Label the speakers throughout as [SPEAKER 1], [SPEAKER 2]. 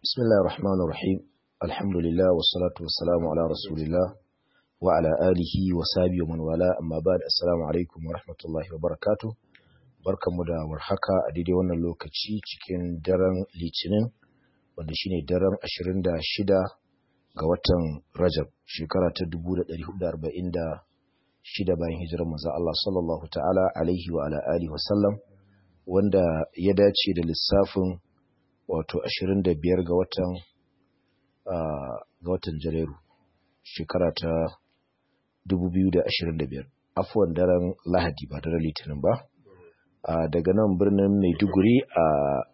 [SPEAKER 1] بسم الله الرحمن الرحيم الحمد لله والصلاة والسلام على رسول الله وعلى آله وصحبه ومن والاه أما بعد السلام عليكم ورحمة الله وبركاته barkanmu da warhaka a daidai wannan lokaci cikin daren litinin wanda shine daren 26 ga watan Rajab shekara ta 1446 bayan hijirar manzo Allah sallallahu ta'ala alaihi wa ala alihi wa sallam wanda ya dace da lissafin wato 25 ga watan ga watan Janairu shekara ta 2025 afwan daren Lahadi ba daren Litinin ba daga nan birnin Maiduguri a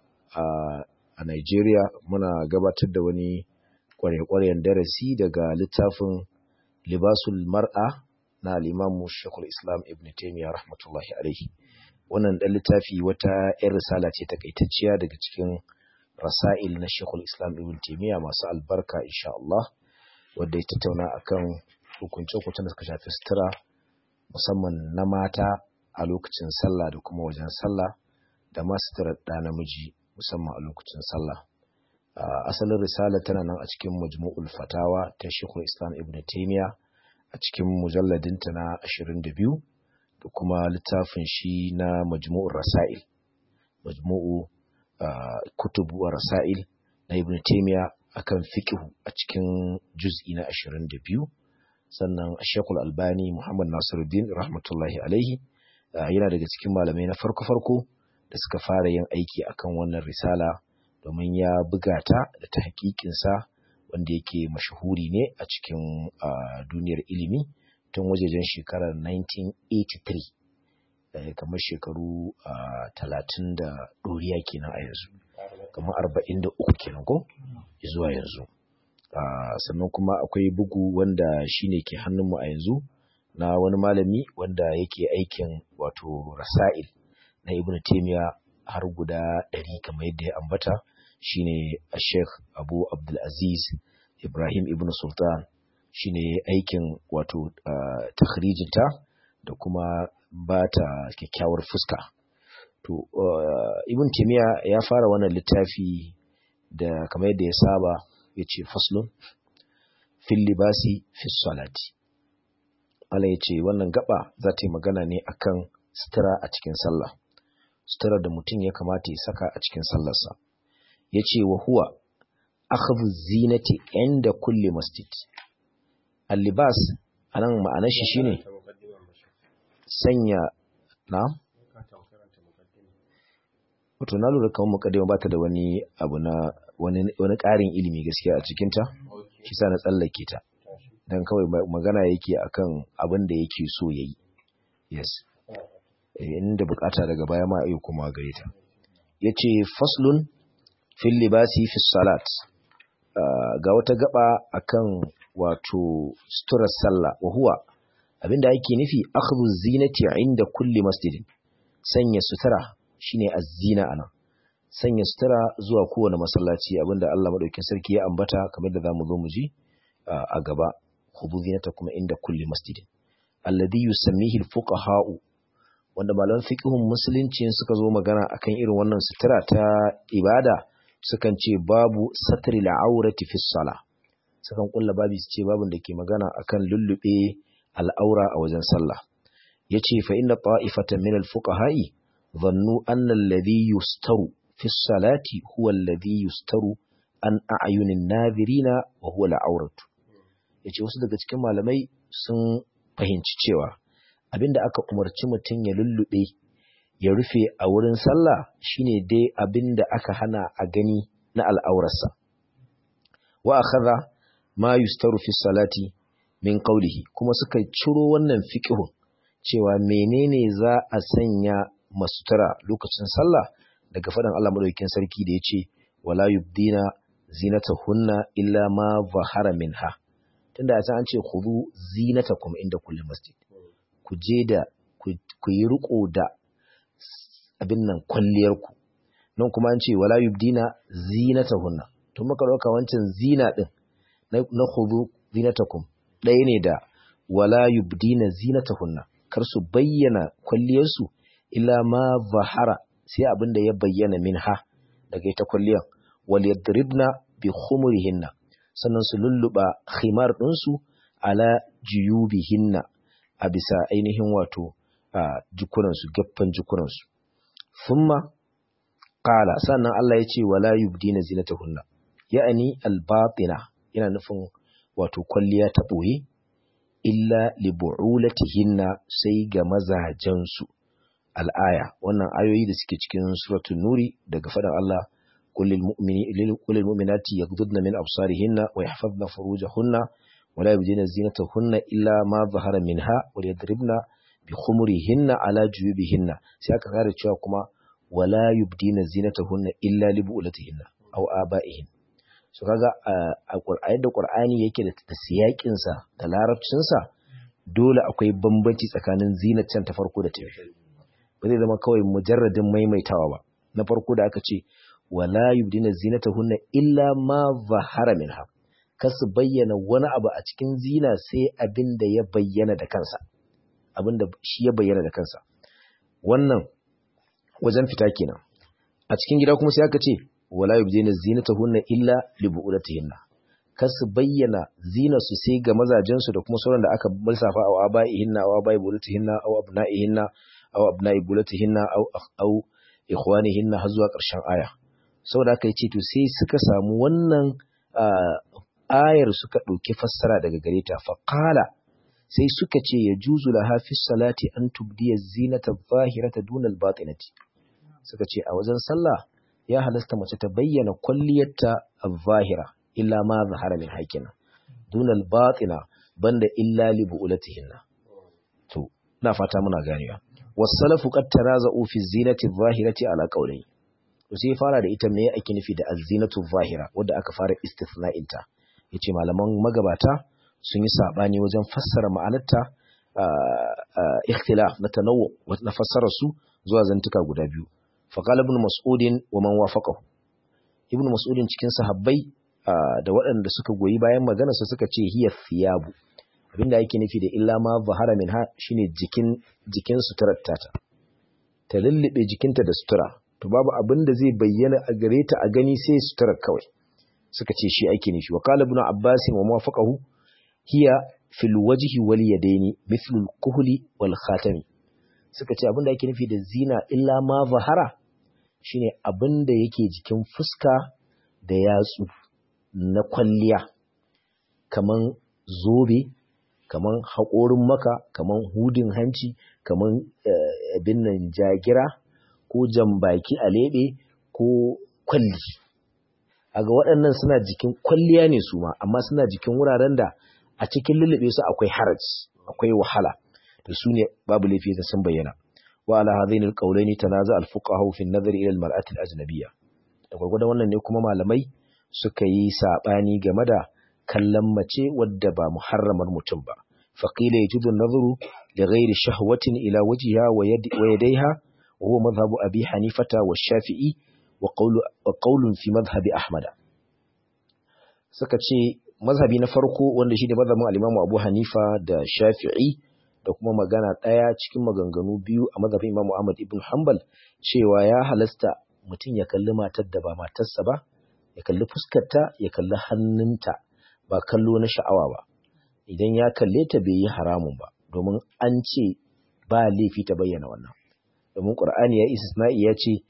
[SPEAKER 1] a Nigeria muna gabatar da wani kware-kwaren darasi daga littafin Libasul Mar'a na al-Imam Sheikhul Islam Ibn Taymiyyah rahmatullahi alaihi wannan dan littafi wata 'yar risala ce takaitacciya daga cikin rasail na Sheikhul Islam Ibn Taymiyyah masu albarka insha Allah wanda ya tattauna akan hukunce-hukuncen da suka shafi sutura musamman na mata a lokacin sallah da kuma wajen sallah da ma sutura da namiji musamman a lokacin sallah asalin risala tana nan a cikin majmu'ul fatawa ta Sheikhul Islam Ibn Taymiyyah a cikin mujalladinta na 22 da kuma littafin shi na majmu'ur rasail majmu'u kutubu wa rasail na ibn taymiya akan fiqh a cikin juz'i na 22 sannan Sheikhul Albani Muhammad Nasiruddin rahmatullahi alaihi yana daga cikin malamai na farko-farko da suka fara yin aiki akan wannan risala domin ya buga ta da ta hakikinsa wanda yake mashahuri ne a cikin duniyar ilimi tun wajejen shekarar 1983 kamar shekaru talatin da ɗoriya kenan a yanzu kamar arba'in da uku kenan ko zuwa yanzu sannan kuma akwai bugu wanda shine ke hannunmu a yanzu na wani malami wanda yake aikin wato rasa'il na ibn taimiya har guda ɗari kamar yadda ya ambata shine sheikh abu abdulaziz ibrahim ibn sultan shine aikin wato takhrijinta da kuma ba ta kyakkyawar fuska. To, uh, Ibn Timiya ya fara wannan littafi da kamar yadda ya saba ya ce faslun fil libasi fis salati. Allah ya ce wannan gaba za ta yi magana ne akan sutura a cikin sallah. Sutura da mutum ya kamata ya saka a cikin sallarsa. Ya ce wa huwa akhadhu zinati inda kulli masjid. Al-libas anan ma'anar shi shine sanya na wato na lura kamar mukaddima ba ta da wani abu na wani wani ƙarin ilimi gaskiya a cikin ta shi sa na tsallake ta dan kawai magana yake akan abin da yake so yayi yes inda bukata daga baya ma ayi kuma gare ta yace faslun fil libasi fi salat ga wata gaba akan wato suturar sallah wa huwa abinda yake nufi akhdhu zinati inda kulli masjidin sanya sutura shine az-zina anan sanya sutura zuwa kowane masallaci abinda Allah madaukakin sarki ya ambata kamar da zamu zo mu ji a gaba khudhu zinatakum inda kulli masjidin alladhi yusammihi al-fuqaha'u wanda malaman fiqhun musulunci suka zo magana akan irin wannan sutura ta ibada sukan ce babu satri al-awrati fi salah sukan kulla babi su ce babun da ke magana akan lullube al'aura a wajen sallah ya ce fa inda ta'ifatan min al-fuqaha'i zannu anna alladhi yustaru fi salati huwa alladhi yustaru an a'yunin nadirina wa huwa al-awratu yace wasu daga cikin malamai sun fahimci cewa abinda aka umarci mutum ya lullube ya rufe a wurin sallah shine dai abinda aka hana a gani na al'aurarsa wa akhadha ma yustaru fi salati min qawlihi kuma suka ciro wannan fiqhun cewa menene za a sanya masutura lokacin sallah daga fadan Allah madaukakin sarki da yace wala yubdina zinatahunna illa ma zahara minha tunda a an ce khudhu zinatakum inda kulli masjid ku je da ku yi riko da abin nan kwalliyar ku nan kuma an ce wala yubdina zinatahunna to muka dauka wancan zina din na khudhu zinatakum ɗaya ne da wala yubdina zinatahunna kar su bayyana kwalliyarsu illa ma zahara sai abin da ya bayyana minha daga ita kwalliyar wal yadribna bi khumurihinna sannan su lulluba khimar ɗinsu ala juyubihinna a bisa ainihin wato a jikunansu gaffan jikunansu thumma qala sannan Allah ya ce wala yubdina zinatahunna ya'ani al-batina yana nufin wato kwalliya ta boye illa li bu'ulatihinna sai ga mazajensu al'aya wannan ayoyi da suke cikin suratul nuri daga faɗin Allah kullil mu'mini kullil mu'minati yaghdudna min absarihinna wa yahfazna furujahunna wa la yubdina zinatahunna illa ma zahara minha wa yadribna bi khumurihinna ala juyubihinna sai aka kare cewa kuma wala yubdina zinatahunna illa li bu'ulatihinna aw aba'ihin so kaga a Qur'ani da Qur'ani yake da siyakin sa da larabcin sa dole akwai bambanci tsakanin zinatan ta farko da ta biyu ba zai zama kawai mujarradin maimaitawa ba na farko da aka ce wala yubdina zinatahunna illa ma zahara minha kasu bayyana wani abu a cikin zina sai abin da ya bayyana da kansa abin da shi ya bayyana da kansa wannan wajen fita kenan a cikin gida kuma sai aka ce wala yubdina zinatahunna illa li bu'ulatihinna kasu bayyana zina su sai ga mazajen su da kuma sauran da aka lissafa a abaihinna aw abai bulatihinna aw abnaihinna aw abnai bulatihinna aw aw ikhwanihinna har zuwa ƙarshen aya saboda aka ce to sai suka samu wannan ayar suka ɗauki fassara daga gare ta faqala sai suka ce ya juzu laha fi salati an tubdiya zinata zahirata dunal batinati suka ce a wajen sallah ya halasta mace ta bayyana kwalliyarta az-zahira illa ma zahara min hakina dunal batina banda illa li bu'ulatihinna to ina fata muna ganewa was-salafu qad taraza'u fi zinati adh-dhahirati ala qawlayn to sai fara da ita me ake nufi da az-zinatu adh-dhahira wanda aka fara istithna'in ta yace malaman magabata sun yi sabani wajen fassara ma'anarta ikhtilaf na tanawu na fassara su zuwa zantuka guda biyu faqala ibn mas'udin wa man wafaqahu ibn mas'udin cikin sahabbai da waɗanda suka goyi bayan magana su suka ce hiya thiyabu abinda yake nufi da illa ma zahara minha shine jikin jikin suturar tata ta lullube jikinta da sutura to babu abin da zai bayyana a gare ta a gani sai suturar kawai suka ce shi ake nufi wa qala ibn abbas wa mawafaqahu hiya fil wajhi wal yadaini mithlu al kuhli wal khatami suka ce abin da yake nufi da zina illa ma zahara shine abin da yake jikin fuska da yatsu na kwalliya kaman zobe kaman haƙorin maka kaman hudin hanci kaman abin nan jagira ko jambaki a leɓe ko kwalli aga waɗannan suna jikin kwalliya ne su ma amma suna jikin wuraren da a cikin lullube su akwai haraj akwai wahala to su ne babu laifi ta sun bayyana wa ala hadaini alqawlaini tanaza alfuqaha fi an-nazar ila al-mar'ati al-ajnabiyya da gurgurdan wannan ne kuma malamai suka yi sabani game da kallon mace wadda ba muharramar mutum ba faqila yajudu an-nazaru li ghairi shahwatin ila wajhiha wa yadayha wa huwa madhhabu abi hanifata wa shafi'i wa qawlu wa qawlun fi madhhabi ahmad suka ce mazhabi na farko wanda shi ne mazhabin al-Imam Abu Hanifa da Shafi'i da kuma magana ɗaya cikin maganganu biyu a mazhabin Imam Ahmad ibn Hanbal cewa ya halasta mutum ya kalli matar da ba matarsa ba ya kalli fuskarta ya kalli hannunta ba kallo na sha'awa ba idan ya kalle ta bai yi haramun ba domin an ce ba laifi ta bayyana wannan domin Qur'ani ya istisna'i ya ce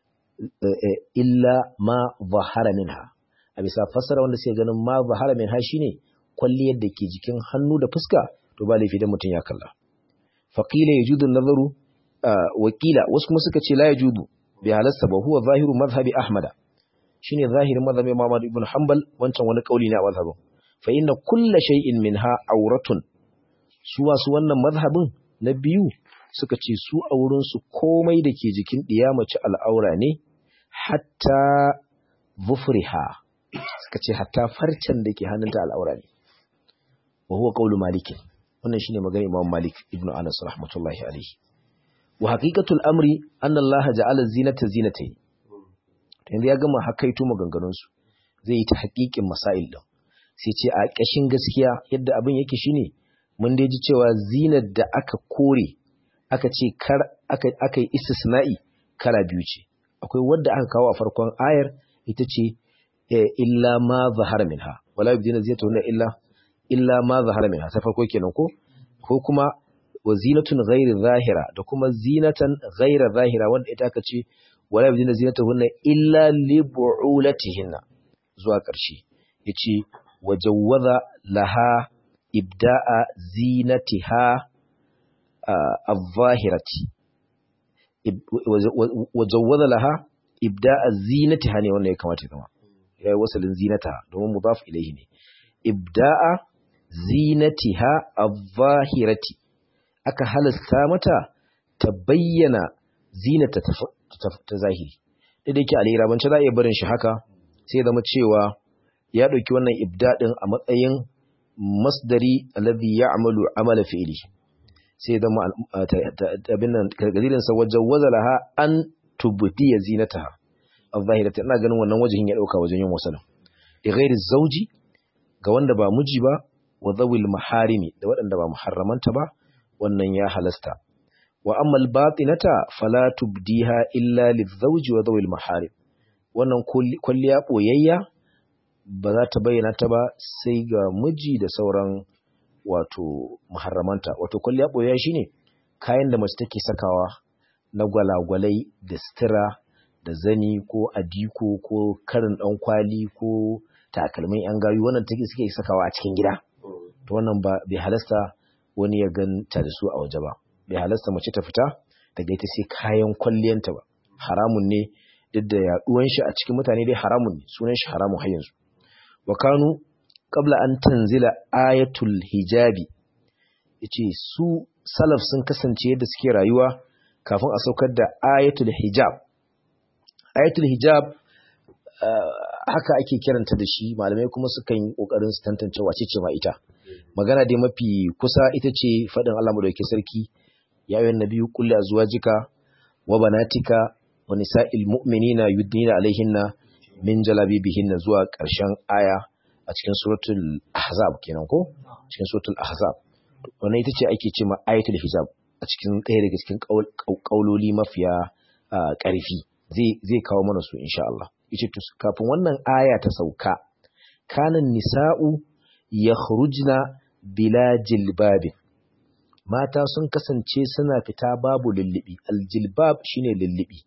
[SPEAKER 1] illa ma zahara minha a bisa fassara wanda suke ganin ma zahara min ha shine kwalliyar da ke jikin hannu da fuska to ba laifi da mutum ya kalla faqila yajudu nazaru wakila wasu kuma suka ce la yajudu bi halasta ba huwa zahiru madhhabi ahmada shine zahirin madhhabi Muhammad ibn Hanbal wancan wani kauli ne a mazhabin fa inna kulla shay'in minha auratun su wasu wannan mazhabin na biyu suka ce su a wurin su komai da ke jikin mace al'aura ne hatta zufriha suka ce hatta farcen da ke hannunta al'aura ne wa huwa qawlu malik wannan shine magana imam malik ibnu anas rahmatullahi alayhi wa haqiqatul amri anna allaha ja'ala zinata zinatayn yanzu ya gama hakaito maganganun su zai yi ta haƙiƙin masail din sai ce a ƙashin gaskiya yadda abin yake shine mun dai ji cewa zinar da aka kore aka ce kar aka aka yi istisna'i kala biyu ce akwai wadda aka kawo a farkon ayar ita ce illa ma zahara minha wala yubdina zinatahunna illa illa ma zahara minha ta farko kenan ko ko kuma wa zinatun ghairi zahira da kuma zinatan ghaira zahira wanda ita aka ce wala yubdina zinatahunna illa li bu'ulatihinna zuwa ƙarshe yace wajawwaza laha ibda'a zinatiha al-zahirati wajawwaza laha ibda'a zinatiha ne wannan ya kamata zama yayi wasalin zinataha domin mudaf ilayhi ne ibda'a zinatiha al-zahirati aka halasta mata ta bayyana zinata ta zahiri da yake al'irabance za a iya barin shi haka sai zama cewa ya ɗauki wannan ibda'in a matsayin masdari alladhi ya'malu amala fi'li sai zama abin nan gargadin sa wajen wazalaha an tubdiya zinataha al-zahirata ina ganin wannan wajen ya dauka wajen yin wasalin da ghairi zauji ga wanda ba miji ba wa zawil maharimi da waɗanda ba muharramanta ba wannan ya halasta wa amma al-batinata fala tubdiha illa lizawji wa zawil maharim wannan kulliya boyayya ba za ta bayyana ta ba sai ga miji da sauran wato muharramanta wato kulliya boyayya shine kayan da mace take sakawa na gwalagwalai da stira da zani ko adiko ko karin dan kwali ko takalmin yan gayu wannan take suke sakawa a cikin gida to wannan ba bai halasta wani ya ganta da su a waje ba bai halasta mace ta fita daga ita sai kayan kwalliyanta ba haramun ne duk da yaduwan shi a cikin mutane dai haramun ne sunan shi haramun har yanzu wa kanu qabla an tanzila ayatul hijabi yace su salaf sun kasance yadda suke rayuwa kafin a saukar da ayatul hijab ayatul hijab haka ake kiranta da shi malamai kuma sukan yi kokarin su tantance wace ce ma ita magana dai mafi kusa ita ce fadin Allah madaukakin sarki ya ayyuhan nabiyyu qul li azwajika wa banatika wa nisa'il mu'minina yudnina alaihinna min jalabibihinna zuwa ƙarshen aya a cikin suratul ahzab kenan ko cikin suratul ahzab wannan ita ce ake cewa ayatul hijab a cikin ɗaya daga cikin kauloli mafiya ƙarfi zai zai kawo mana su insha Allah yace to kafin wannan aya ta sauka kanan nisa'u yakhrujna bila jilbabin mata sun kasance suna fita babu lullubi aljilbab shine lullubi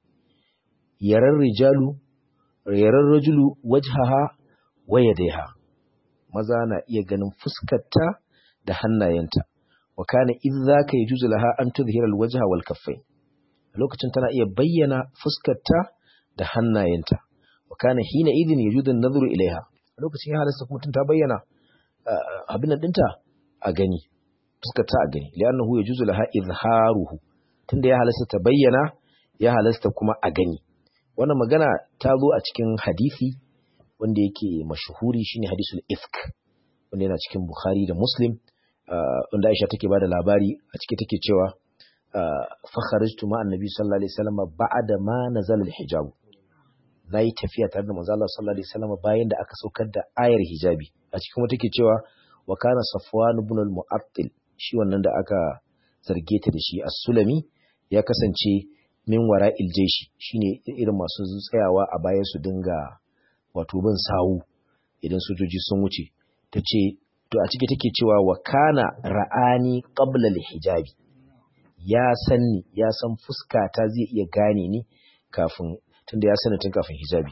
[SPEAKER 1] yaran rijalu yaran rajulu wajhaha wa yadayha maza na iya ganin fuskarta da hannayenta wa kana idza ka yajuzu laha an tudhhira alwajha wal kaffayn lokacin tana iya bayyana fuskarta da hannayenta wa kana hina idin yajuzu an-nadhru ilaiha lokacin ya halasta kuma tun ta bayyana abin nan dinta a gani fuskarta a gani li'annahu yajuzu laha izharuhu tunda ya halasta ta bayyana ya halasta kuma a gani wannan magana ta zo a cikin hadisi wanda yake mashhuri shine hadisul ifk wanda yana cikin bukhari da muslim wanda aisha take bada labari a ciki take cewa fa kharajtu ma annabi sallallahu alaihi wasallam ba'da ma nazala al-hijab nayi tafiya tare da manzo Allah sallallahu alaihi wasallam bayan da aka saukar da ayar hijabi a cikin wata take cewa wa kana safwan ibn al-mu'attil shi wannan da aka zarge ta da shi as-sulami ya kasance min wara iljeshi shine irin masu tsayawa a bayan su dinga wato bin sawu idan sojoji sun wuce tace to a ciki take cewa wa kana ra'ani qabla al-hijabi ya sanni ya san fuska ta zai iya gane ni kafin tunda ya sani tun kafin hijabi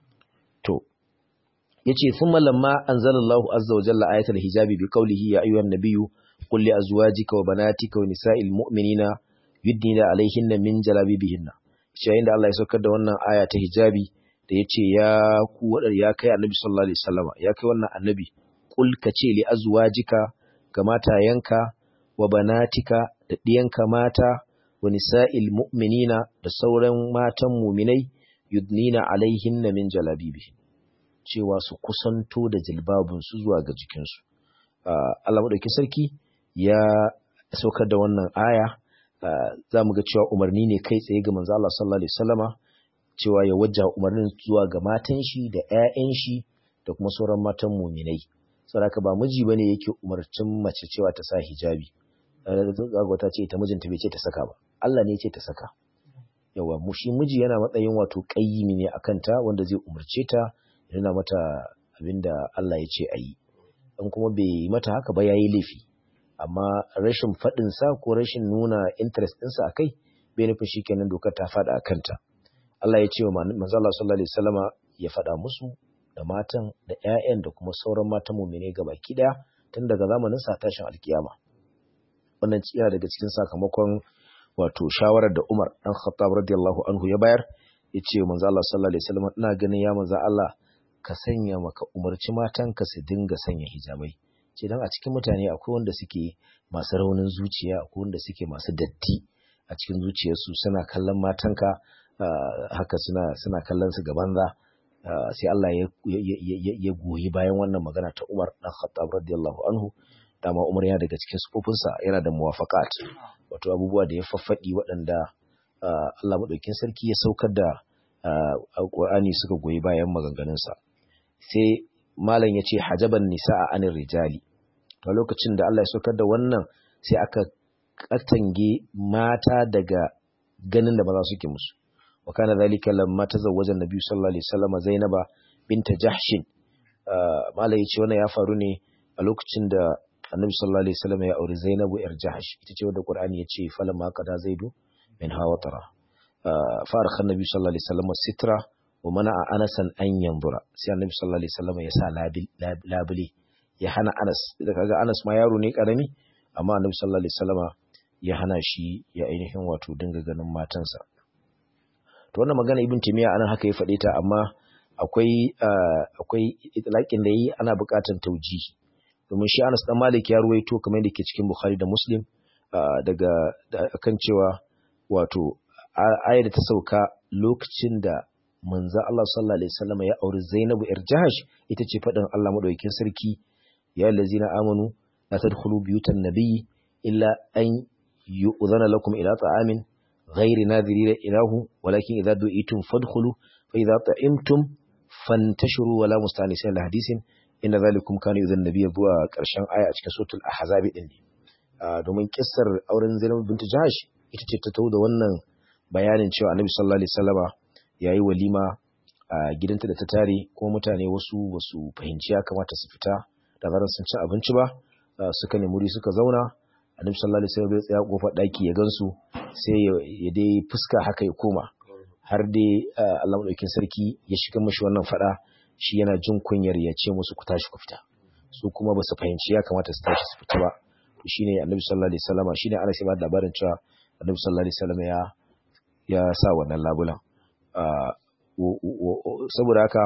[SPEAKER 1] to yace thumma lamma anzalallahu azza wa jalla ayatul hijabi bi qawlihi ya ayyuhan nabiyyu qul li azwajika wa banatika wa nisa'il mu'minina yudnina alaihinna min jalabibihinna yayin da Allah ya saukar da wannan aya ta hijabi da yace ya ku wadar ya kai annabi sallallahu alaihi wasallama ya kai wannan annabi qul ka ce li azwajika ga matayanka wa banatika da diyanka mata wa nisa'il mu'minina da sauran matan mu'minai yudnina alaihinna min jalabibihin cewa su kusanto da jilbabinsu zuwa ga jikinsu. Allah maɗauki sarki ya saukar da wannan aya za mu ga cewa umarni ne kai tsaye ga manzo Allah sallallahu alaihi wasallama cewa ya wajja umarnin zuwa ga matan shi da ƴaƴan shi da kuma sauran matan muminai. Saboda ba miji bane yake umarcin mace cewa ta sa hijabi. Zaga ta ce ita mijinta bai ce ta saka ba. Allah ne ya ce ta saka. Yawa mu shi miji yana matsayin wato ƙayyimi ne akan ta wanda zai umarce ta nuna mata abinda Allah ya ce a yi in kuma bai mata haka ba ya yi laifi amma rashin faɗinsa ko rashin nuna interest ɗinsa a kai bai nufin shi kenan dokar ta faɗa a kanta Allah ya ce wa manzo Allah sallallahu alaihi wasallama ya faɗa musu da matan da ƴaƴan da kuma sauran matan mu'mine baki ɗaya tun daga zamanin sa tashin alkiyama wannan yana daga cikin sakamakon wato shawarar da Umar dan Khattab radiyallahu anhu ya bayar ya ce manzo Allah sallallahu alaihi wasallama ina ganin ya manzo Allah ka sanya maka umarci matanka su dinga sanya hijabai ce dan a cikin mutane akwai wanda suke masu raunin zuciya akwai wanda suke masu datti a cikin zuciyarsu suna kallon matanka haka suna suna kallon su gaban za sai Allah ya goyi bayan wannan magana ta Umar dan Khattab radiyallahu anhu dama Umar yana daga cikin sufofinsa yana da muwafaqat wato abubuwa da ya faffadi waɗanda Allah madaukin sarki ya saukar da Qur'ani suka goyi bayan maganganunsa sai malam yace hajaban nisaa anir rijali to lokacin da Allah ya saukar da wannan sai aka katange mata daga ganin da maza suke musu wa kana zalika lamma tazawwaja annabi sallallahu alaihi wasallam zainaba binta jahshin malai yace wannan ya faru ne a lokacin da annabi sallallahu alaihi wasallam ya auri zainabu yar jahsh ita ce wanda qur'ani yace falamma qada zaidu min hawatara fa arkha annabi sallallahu alaihi wasallam sitra wa mana'a anasan an yanzura sai annabi sallallahu alaihi wasallam ya sa labule ya hana anas da kaga anas ma yaro ne karami amma annabi sallallahu alaihi wasallam ya hana shi ya ainihin wato dinga ganin matansa to wannan magana ibn timiya anan haka ya faɗe ta amma akwai akwai itlaqin da yi ana buƙatar tauji domin shi Anas dan Malik ya ruwaito kamar yadda ke cikin Bukhari da Muslim daga kan cewa wato ayar da ta sauka lokacin da manzo Allah sallallahu alaihi wasallam ya auri Zainabu yar Jahash ita ce faɗin Allah madaukakin sarki ya allazina amanu la tadkhulu buyutan nabiyyi illa an yu'zana lakum ila ta'amin غير ناذرين إله ولكن إذا دعيتم فادخلوا فإذا طعمتم فانتشروا ولا مستأنسين لحديث إن ذلكم كان يؤذي النبي ذو ƙarshen aya a cikin suratul ahzab din ne domin kissar auren Zainab bint Jahsh ita ce ta tawo da wannan bayanin cewa Annabi sallallahu alaihi wasallama yayi walima a gidanta da ta tare kuma mutane wasu basu fahimci ya kamata su fita da zaran sun ci abinci ba suka nemi wuri suka zauna Annabi sallallahu alaihi wasallam ya tsaya kofar daki ya gansu sai ya dai fuska haka ya koma har dai Allah madaukakin sarki ya shiga mishi wannan fada shi yana jin kunyar ya ce musu ku tashi ku fita su kuma ba su fahimci ya kamata su tashi su fita ba to shine Annabi sallallahu alaihi wasallam shine ana sai ba labarin cewa Annabi sallallahu alaihi wasallam ya ya sa wannan labulan saboda haka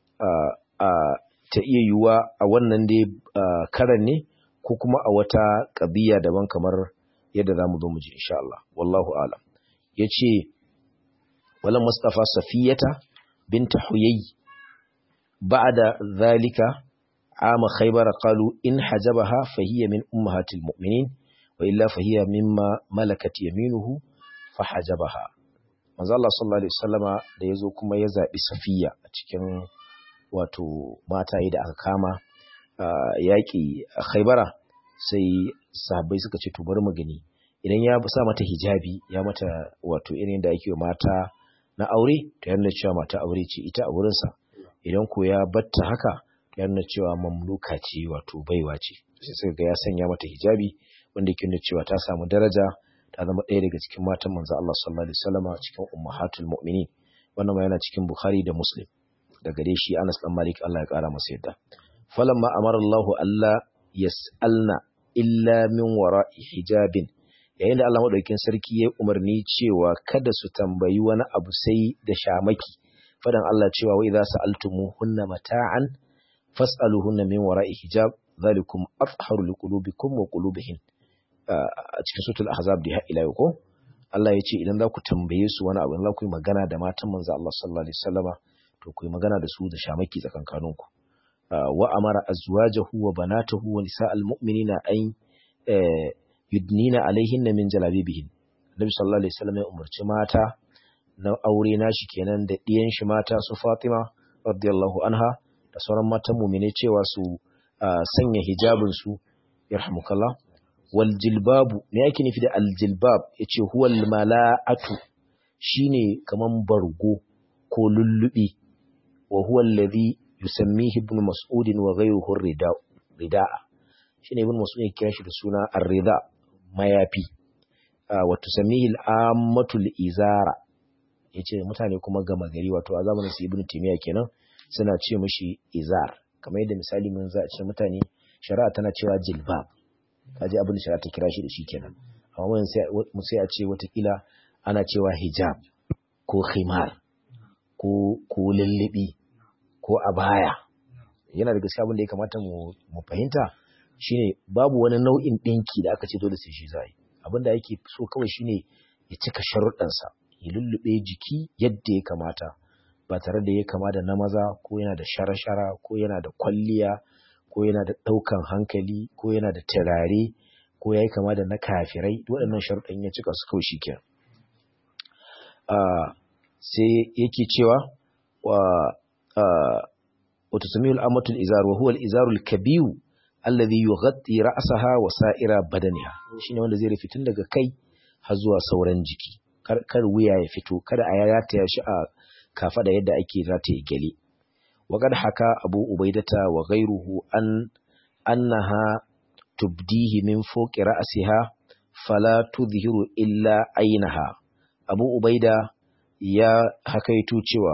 [SPEAKER 1] ta iya yiwuwa a wannan dai karan ne ko kuma a wata ƙabiya daban kamar yadda za mu zo mu ji insha Allah wallahu alam ya ce walan mustafa safiyata binta huyayi ba'da zalika ama khaybar qalu in hajabaha fahiya min ummahatil mu'minin wa illa fahiya mimma malakat yaminuhu fa hajabaha manzo Allah sallallahu alaihi wasallama da yazo kuma ya zabi safiya a cikin wato mataye da aka kama yaƙi a khaibara sai sahabbai suka ce to bari mu gani idan ya sa mata hijabi ya mata wato irin da ake mata na aure to yana cewa mata aure ce ita a wurinsa idan ko ya batta haka to yana cewa mamluka ce wato baiwa ce sai suka ga ya sanya mata hijabi wanda yake nuna cewa ta samu daraja ta zama ɗaya daga cikin matan manzo Allah sallallahu alaihi wasallam cikin ummahatul mu'minin wannan ma yana cikin Bukhari da Muslim daga dai shi Anas dan Malik Allah ya kara masa yadda falamma amara Allahu alla yas'alna illa min wara'i hijabin yayin da Allah madaukakin sarki ya umarni cewa kada su tambayi wani abu sai da shamaki fadan Allah cewa wa idza sa'altumuhunna mata'an fas'aluhunna min wara'i hijab zalikum afharu liqulubikum wa qulubihin a cikin suratul ahzab da ila yau ko Allah ya ce idan za ku tambaye su wani abu za ku yi magana da matan manzo Allah sallallahu alaihi wasallama to ku yi magana da su da shamaki tsakankaninku wa amara azwajahu wa banatahu wa nisa'al mu'minina an yudnina alaihinna min jalabibihin Nabi sallallahu alaihi wasallam ya umarci mata na aure nashi kenan da diyan shi mata su Fatima radiyallahu anha da sauran matan mu'mine cewa su sanya hijabin su yarhamukallah wal jilbabu me yake nufi da al jilbab yace huwal mala'atu shine kaman bargo ko lullubi wa huwa alladhi yusammihi ibn mas'ud wa ghayruhu rida rida'a shine ibn mas'ud ya kira shi da suna ar-rida mayafi wa tusammihi al-ammatul izara yace mutane kuma gama gari wato a zamanin su ibn timiya kenan suna ce mishi izar kamar yadda misali mun za a ce mutane shari'a tana cewa jilbab kaji abin da shari'a ta kira shi da shi kenan amma mun sai a ce watakila ana cewa hijab ko khimar ko ko lullubi ko abaya yana da gaskiya abin da ya kamata mu mu fahimta shine babu wani nau'in dinki da aka ce dole sai shi zai abin da yake so kawai shine ya cika sharuɗansa ya lullube jiki yadda ya kamata ba tare da ya kama da na maza ko yana da shara-shara ko yana da kwalliya ko yana da ɗaukan hankali ko yana da turare ko ya yi kama da na kafirai waɗannan sharuɗan ya cika su kawai shi ke sai yake cewa wata sami al'amatul izar wa huwa al'izarul kabiyu alladhi yughatti ra'saha wa sa'ira badaniha shine wanda zai rufe tun daga kai har zuwa sauran jiki kar wuya ya fito kada a yayata shi a kafada yadda ake rataye gele وقد حكى أبو أبيدة وغيره أن أنها تبديه من فوق رأسها فلا تظهر إلا عينها أبو أبيدة يا حكيتو cewa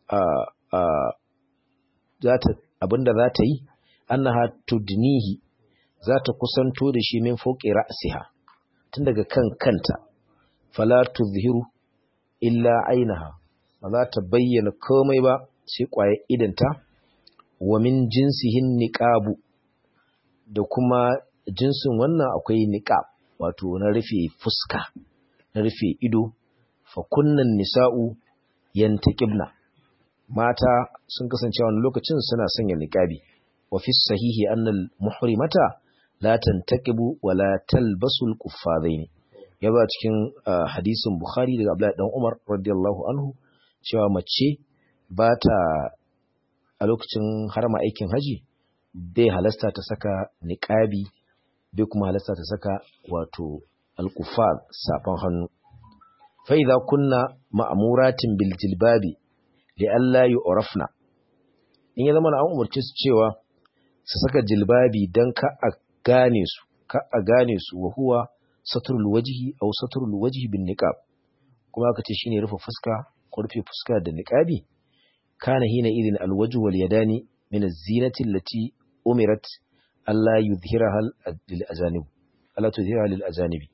[SPEAKER 1] abinda za ta yi annaha tudnihi za ta kusanto da shi min foƙi ra'siha tun daga kan kanta fala tuzhiru illa ainaha ba za ta bayyana komai ba sai ƙwaye idanta wa min jinsihin niqabu da kuma jinsin wannan akwai niqab wato na rufe fuska na rufe ido fa kunnan nisa'u yantaqibna mata sun kasance wani lokacin suna sanya niqabi wa fi sahihi annal muhrimata la tantaqibu wa la talbasu al-kuffadaini ya ba cikin hadisin bukhari daga abdullahi dan umar radiyallahu anhu cewa mace ba ta a lokacin harma aikin haji bai halasta ta saka niqabi bai kuma halasta ta saka wato alkufar safan hannu fa idza kunna ma'muratin bil jilbabi li alla yu'rafna in ya zama an umarci su cewa su saka jilbabi dan ka a gane su ka a gane su wa huwa satrul wajhi aw satrul wajhi bin niqab kuma aka ce shine rufe fuska ko rufe fuska da niqabi kana hina idin alwajhu wal yadani min az-zinati allati umirat alla yudhhiraha lil ajanib alla tudhhiraha lil ajanibi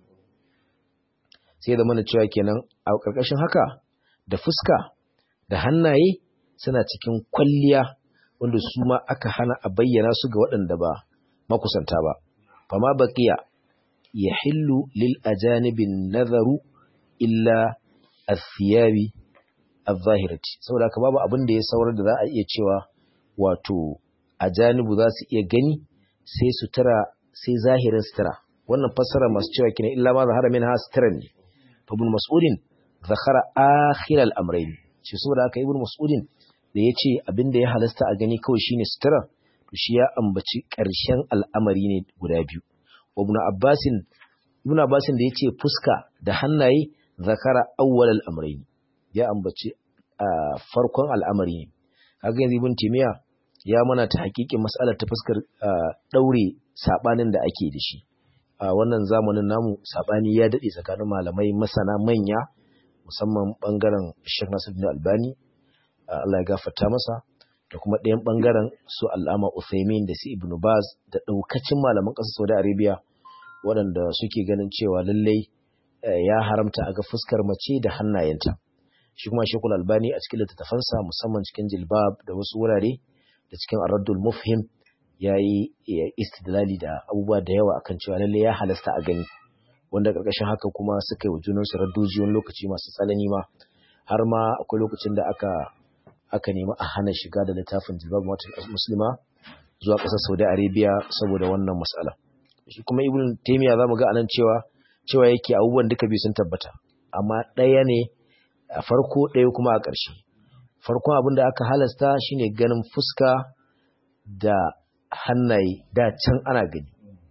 [SPEAKER 1] sai da mana cewa kenan a karkashin haka da fuska da hannaye suna cikin kwalliya wanda su ma aka hana a bayyana su ga waɗanda ba makusanta ba fama baqiya yahillu lil ajanibin nazaru illa athiyabi al-zahirati saboda haka babu abin da ya saurar da za a iya cewa wato ajanibu za su iya gani sai sutura sai zahirin sutura wannan fassara masu cewa kina illa ma zahara min ha sutura ne fa ibn mas'udin zakara akhir al-amrayn shi saboda haka ibn mas'udin da yace abin da ya halasta a gani kawai shine sutura to shi ya ambaci ƙarshen al'amari ne guda biyu ibn abbasin ibn abbasin da yace fuska da hannaye zakara awwal al-amrayn ya ambaci a farkon al'amari ne kaga yanzu ibn timiya ya mana ta hakikin mas'alar ta fuskar daure sabanin da ake da shi a wannan zamanin namu sabani ya dade tsakanin malamai masana manya musamman bangaren Sheikh Nasiruddin Albani Allah ya gafarta masa da kuma ɗayan bangaren su Al'ama Uthaymin da su Ibn Baz da daukacin malaman ƙasar Saudi Arabia waɗanda suke ganin cewa lallai ya haramta a ga fuskar mace da hannayenta shi kuma shekul albani a cikin littattafansa musamman cikin jilbab da wasu wurare da cikin araddul mufhim ya yi istidlali da abubuwa da yawa akan cewa lalle ya halasta a gani wanda karkashin haka kuma suka yi wa junansu raddoji wani lokaci masu tsanani ma har ma akwai lokacin da aka aka nemi a hana shiga da littafin jilbab muslima zuwa ƙasar saudi arabia saboda wannan mas'ala shi kuma ibn taymiya zamu ga anan cewa cewa yake abubuwan duka biyu sun tabbata amma ɗaya ne a farko ɗaya kuma a ƙarshe farkon abin da aka halasta shine ganin fuska da hannaye da can ana gani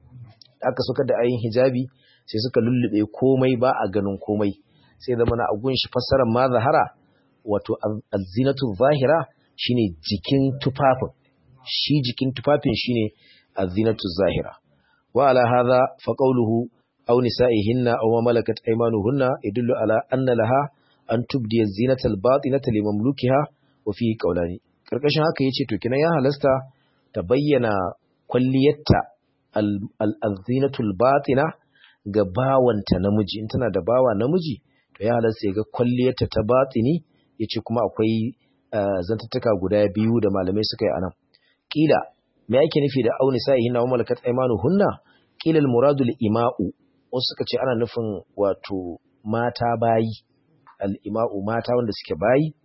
[SPEAKER 1] aka suka da ayin hijabi sai suka lullube komai ba a ganin komai sai zama na agun shi fassarar ma zahara wato alzinatu zahira shine jikin tufafin shi jikin tufafin shine azinatu zahira wa ala hadha fa qawluhu aw nisa'ihinna aw ma malakat aymanuhunna yadullu ala anna laha an tubdi zinata al-batinata li mamlukiha wa fihi qawlani karkashin haka yace to kina ya halasta ta bayyana kwalliyarta al-zinatu al-batina ga bawanta namiji in tana da bawa namiji to ya halasta ga kwalliyarta ta batini yace kuma akwai zantattuka guda biyu da malamai suka yi anan kila me yake nufi da auni sa'ihinna wa malakat aymanuhunna kila al-muradu al-ima'u wasu suka ce ana nufin wato mata bayi al-ima'u mata wanda suke bayi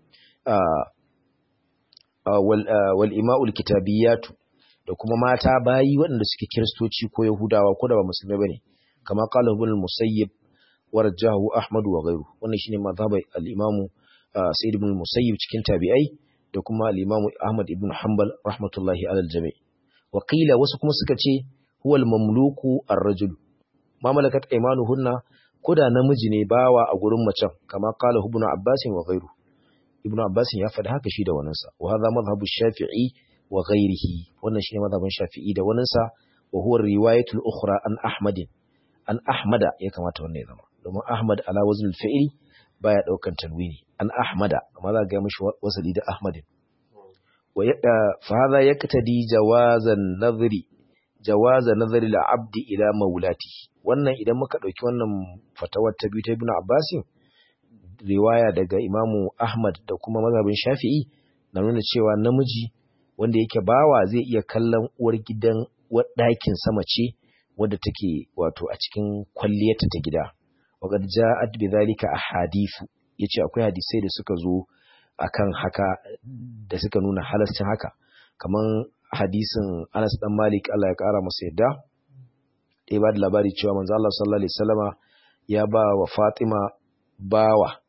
[SPEAKER 1] wal ima'u al-kitabiyatu da kuma mata bayi waɗanda suke kiristoci ko yahudawa ko da ba musulmai bane kama qala ibn al-musayyib warjahu ahmad wa ghayru wannan shine mazhabai al-imamu sayyid ibn al-musayyib cikin tabi'ai da kuma al-imamu ahmad ibn hanbal rahmatullahi alal jami' wa qila wasu kuma suka ce huwa al-mamluku ar-rajul ma malakat aymanuhunna koda namiji ne bawa a gurin macen kama qala ibn abbas wa ghayru ibn abbas ya faɗi haka shi da waninsa wa hadha madhhabu shafi'i wa ghayrihi wannan shine madhhabin shafi'i da waninsa wa huwa riwayatul ukhra an ahmad an ahmada ya kamata wannan ya zama domin ahmad ala wazn al-fi'li baya daukan tanwini an ahmada amma za ga mishi wasali da ahmadin wa fa hadha yaktadi jawazan nadhri jawaza nadhri al-abd ila maulati wannan idan muka dauki wannan fatawar ta biyu ta ibn abbas riwaya daga imamu ahmad da kuma mazhabin shafi'i na nuna cewa namiji wanda yake bawa zai iya kallon uwar gidan ɗakin sama ce wadda take wato a cikin kwalliyarta ta gida waqad ja'at bidhalika ahadithu yace akwai hadisai da suka zo akan haka da suka nuna halascin haka kaman hadisin Anas dan Malik Allah ya kara masa yadda ya ba da labari cewa manzo Allah sallallahu alaihi wasallama ya ba wa Fatima bawa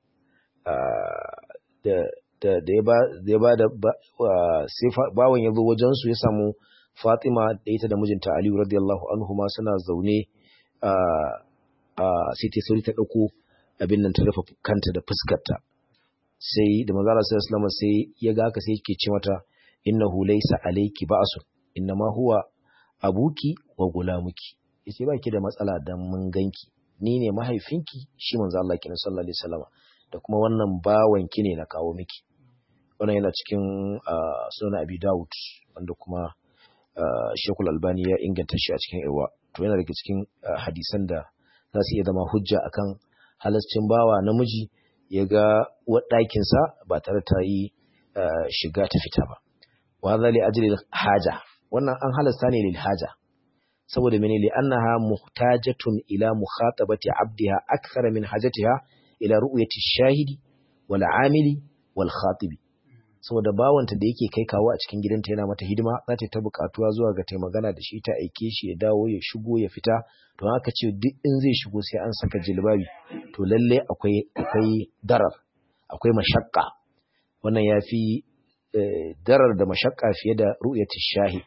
[SPEAKER 1] da da da ya ba da ya ba da sai bawan ya zo wajen su ya samu Fatima da ita da mijinta Ali radiyallahu anhu ma suna zaune a sai ta sauri ta ɗauko abin nan ta rufe kanta da fuskarta sai da manzala sallallahu alaihi sai ya ga haka sai yake ce mata innahu laysa alayki ba'sun innama huwa abuki wa gulamuki yace ba ki da matsala dan mun ganki ni ne mahaifinki shi manzo Allah kin sallallahu alaihi wasallam da kuma wannan bawan ki ne na kawo miki wannan yana cikin sunan Abi Dawud wanda kuma Sheikhul Albani ya inganta shi a cikin Irwa to yana daga cikin hadisan da za su iya zama hujja akan halascin bawa namiji ya ga ɗakinsa ba tare ta yi shiga ta fita ba. Wa za li ajli haja wannan an halasta ne lil haja saboda mene li annaha muhtajatun ila mukhatabati abdiha akthar min hajatiha ila ru'yati shahidi wal amili wal khatibi saboda bawanta da yake kai kawo a cikin gidanta yana mata hidima za ta ta bukatuwa zuwa ga magana da shi ta aike shi ya dawo ya shigo ya fita to haka ce duk in zai shigo sai an saka jilbabi to lalle akwai akwai darar akwai mashakka wannan yafi darar da mashakka fiye da ru'yati shahid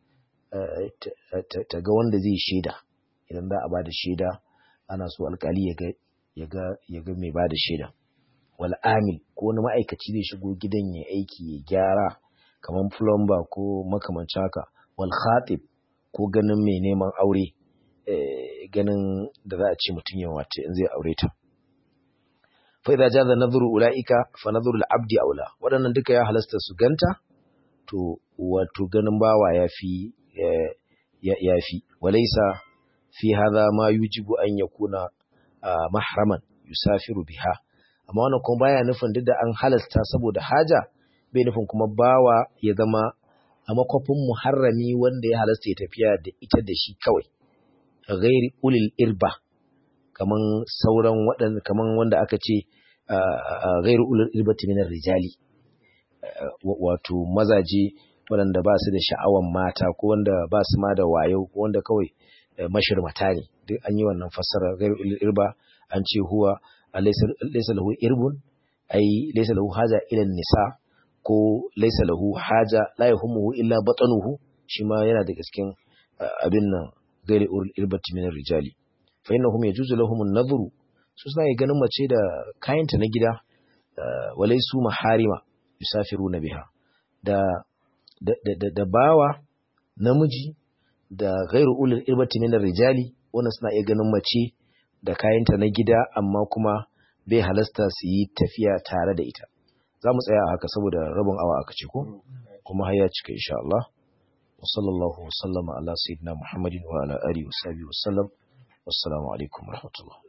[SPEAKER 1] ta ga wanda zai shaida idan za a bada shaida ana so alkali ya ga ya ga ya ga mai bada shaida wal amil ko wani ma'aikaci zai shigo gidan ya aiki ya gyara kamar plumber ko makamancin haka wal khatib ko ganin mai neman aure ganin da za a ce mutum ya wace in zai aure ta fa idza jaza nadhuru ulaika fa nadhuru al-abdi aula wadannan duka ya halasta su ganta to wato ganin bawa yafi yafi walaysa fi hadha ma yujibu an yakuna mahraman yusafiru biha amma wannan kuma baya nufin duk da an halasta saboda haja bai nufin kuma bawa ya zama a makwafin muharrami wanda ya halasta ya tafiya da ita da shi kawai ghairi ulil irba kaman sauran waɗanda kaman wanda aka ce ghairi ulil irbati min rijali wato mazaje waɗanda ba su da sha'awan mata ko wanda ba su ma da wayo ko wanda kawai mashirmata ne duk an yi wannan fassara ghairi ulil irba an ce huwa laysa lahu irbun ai laysa lahu haja ila nisa ko laysa lahu haja la yahumuhu illa batanuhu shi ma yana da cikin abin nan gairi irbati min rijali fa innahum yajuzu lahum an-nadhru su suna ganin mace da kayanta na gida walai su maharima yusafiruna biha da da, da, da, bawa namiji da ghairu ulul irbati min rijali wannan suna iya ganin mace da kayanta na gida amma kuma bai halasta su yi tafiya tare da ita za mu tsaya a haka saboda rabin awa aka ce ko kuma har ya cika insha Allah wa sallallahu wa sallama ala sayyidina Muhammadin wa ala alihi wa sahbihi wa sallam wassalamu alaikum warahmatullahi